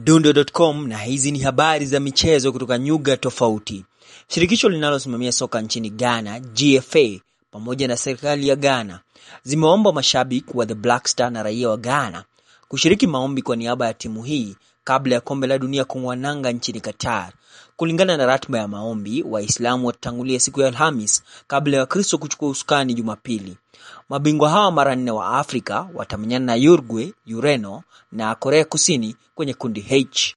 mdundo.com na hizi ni habari za michezo kutoka nyuga tofauti. Shirikisho linalosimamia soka nchini Ghana, GFA, pamoja na serikali ya Ghana zimeomba mashabiki wa The Black Star na raia wa Ghana kushiriki maombi kwa niaba ya timu hii kabla ya kombe la dunia kung'oa nanga nchini Qatar. Kulingana na ratiba ya maombi, Waislamu watatangulia siku ya Alhamis kabla ya Wakristo kuchukua usukani Jumapili. Mabingwa hawa mara nne wa Afrika watamenyana na Uruguay, Ureno na Korea Kusini kwenye kundi H.